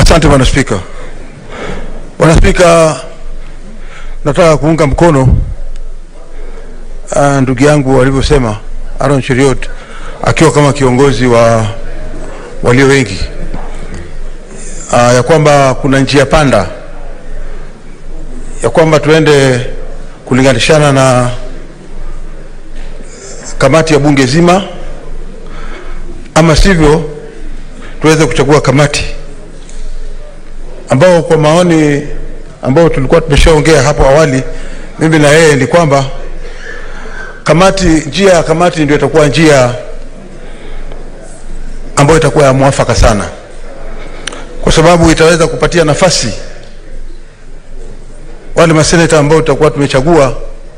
Asante Bwana Spika. Bwana Spika, nataka kuunga mkono uh, ndugu yangu alivyosema Aaron Cheriot akiwa kama kiongozi wa walio wengi uh, ya kwamba kuna njia panda ya kwamba tuende kulinganishana na kamati ya bunge zima, ama sivyo tuweze kuchagua kamati ambao kwa maoni ambao tulikuwa tumeshaongea hapo awali, mimi na yeye, ni kwamba kamati, njia ya kamati ndio itakuwa njia ambayo itakuwa ya mwafaka sana, kwa sababu itaweza kupatia nafasi wale maseneta ambao tutakuwa tumechagua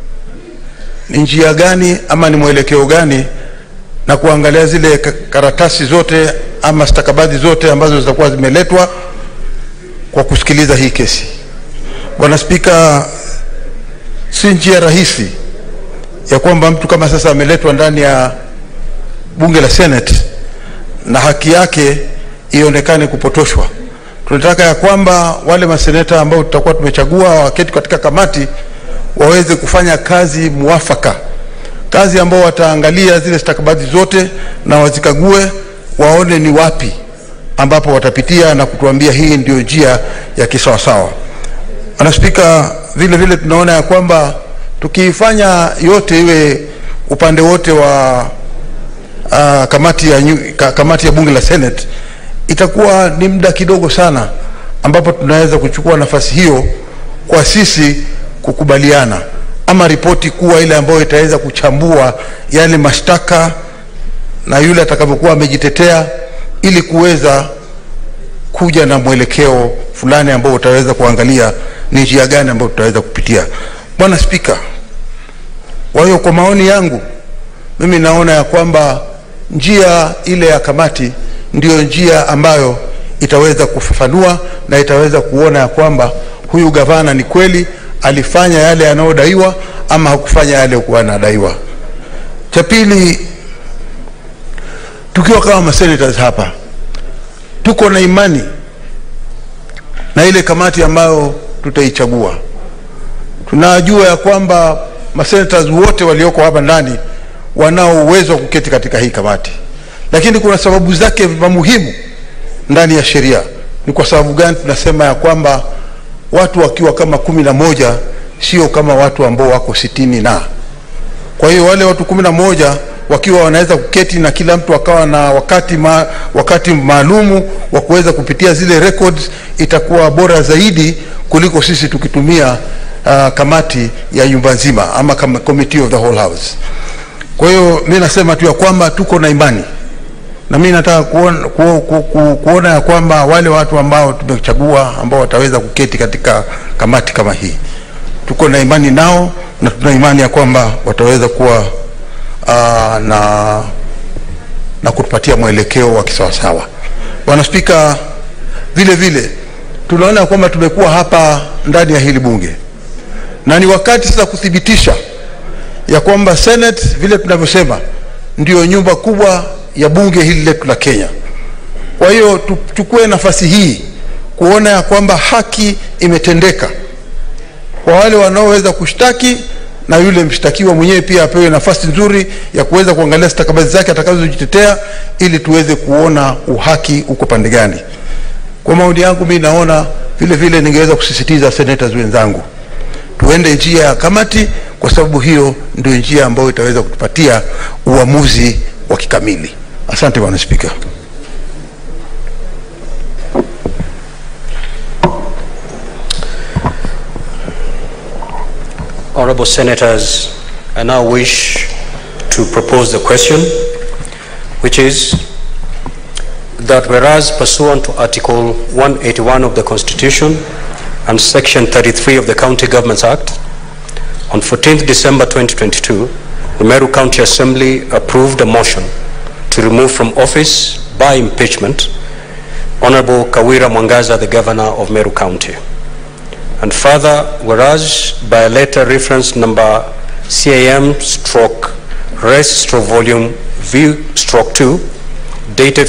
ni njia gani ama ni mwelekeo gani, na kuangalia zile karatasi zote ama stakabadhi zote ambazo zitakuwa zimeletwa kwa kusikiliza hii kesi. Bwana Spika, si njia rahisi ya kwamba mtu kama sasa ameletwa ndani ya bunge la Senate na haki yake ionekane kupotoshwa. Tunataka ya kwamba wale maseneta ambao tutakuwa tumechagua waketi katika kamati waweze kufanya kazi muafaka, kazi ambao wataangalia zile stakabadhi zote na wazikague, waone ni wapi ambapo watapitia na kutuambia hii ndio njia ya kisawasawa. Bwana Spika, vile vile tunaona ya kwamba tukiifanya yote iwe upande wote wa uh, kamati ya, ka, kamati ya bunge la Senate itakuwa ni muda kidogo sana ambapo tunaweza kuchukua nafasi hiyo kwa sisi kukubaliana ama ripoti kuwa ile ambayo itaweza kuchambua yale mashtaka na yule atakavyokuwa amejitetea ili kuweza kuja na mwelekeo fulani ambao utaweza kuangalia ni njia gani ambayo tutaweza kupitia. Bwana Spika, kwa hiyo kwa maoni yangu mimi naona ya kwamba njia ile ya kamati ndiyo njia ambayo itaweza kufafanua na itaweza kuona ya kwamba huyu gavana ni kweli alifanya yale yanayodaiwa ama hakufanya yale kuwa anadaiwa. Cha pili, tukiwa kama masenators hapa tuko na imani na ile kamati ambayo tutaichagua. Tunajua ya kwamba masenators wote walioko hapa ndani wanao uwezo wa kuketi katika hii kamati, lakini kuna sababu zake muhimu ndani ya sheria. Ni kwa sababu gani tunasema ya kwamba watu wakiwa kama kumi na moja sio kama watu ambao wako sitini na kwa hiyo wale watu kumi na moja wakiwa wanaweza kuketi na kila mtu akawa na wakati ma, wakati maalumu wa kuweza kupitia zile records, itakuwa bora zaidi kuliko sisi tukitumia uh, kamati ya nyumba nzima ama kama committee of the whole house. Kwa hiyo mi nasema tu ya kwamba tuko na imani na mi nataka kuona, ku, ku, ku, kuona ya kwamba wale watu ambao tumechagua ambao wataweza kuketi katika kamati kama hii tuko na imani nao na tuna imani ya kwamba wataweza kuwa uh, na na kutupatia mwelekeo wa kisawasawa. Bwana Spika, vile vile tunaona kwamba tumekuwa hapa ndani ya hili bunge na ni wakati sasa kuthibitisha ya kwamba Senate vile tunavyosema ndio nyumba kubwa ya bunge hili letu la Kenya. Kwa hiyo tuchukue nafasi hii kuona ya kwamba haki imetendeka kwa wale wanaoweza kushtaki na yule mshtakiwa mwenyewe pia apewe nafasi nzuri ya kuweza kuangalia stakabadhi zake atakazojitetea ili tuweze kuona uhaki uko pande gani. Kwa maoni yangu mimi naona vile vile ningeweza kusisitiza senators wenzangu tuende njia ya kamati, kwa sababu hiyo ndio njia ambayo itaweza kutupatia uamuzi wa kikamili. Asante Bwana Spika. Honorable Senators, I now wish to propose the question, which is that whereas pursuant to Article 181 of the Constitution and Section 33 of the County Governments Act, on 14th December 2022, the Meru County Assembly approved a motion to remove from office by impeachment Honorable Kawira Mwangaza, the Governor of Meru County. And further, whereas by a letter reference number CAM stroke res stroke volume V stroke 2 dated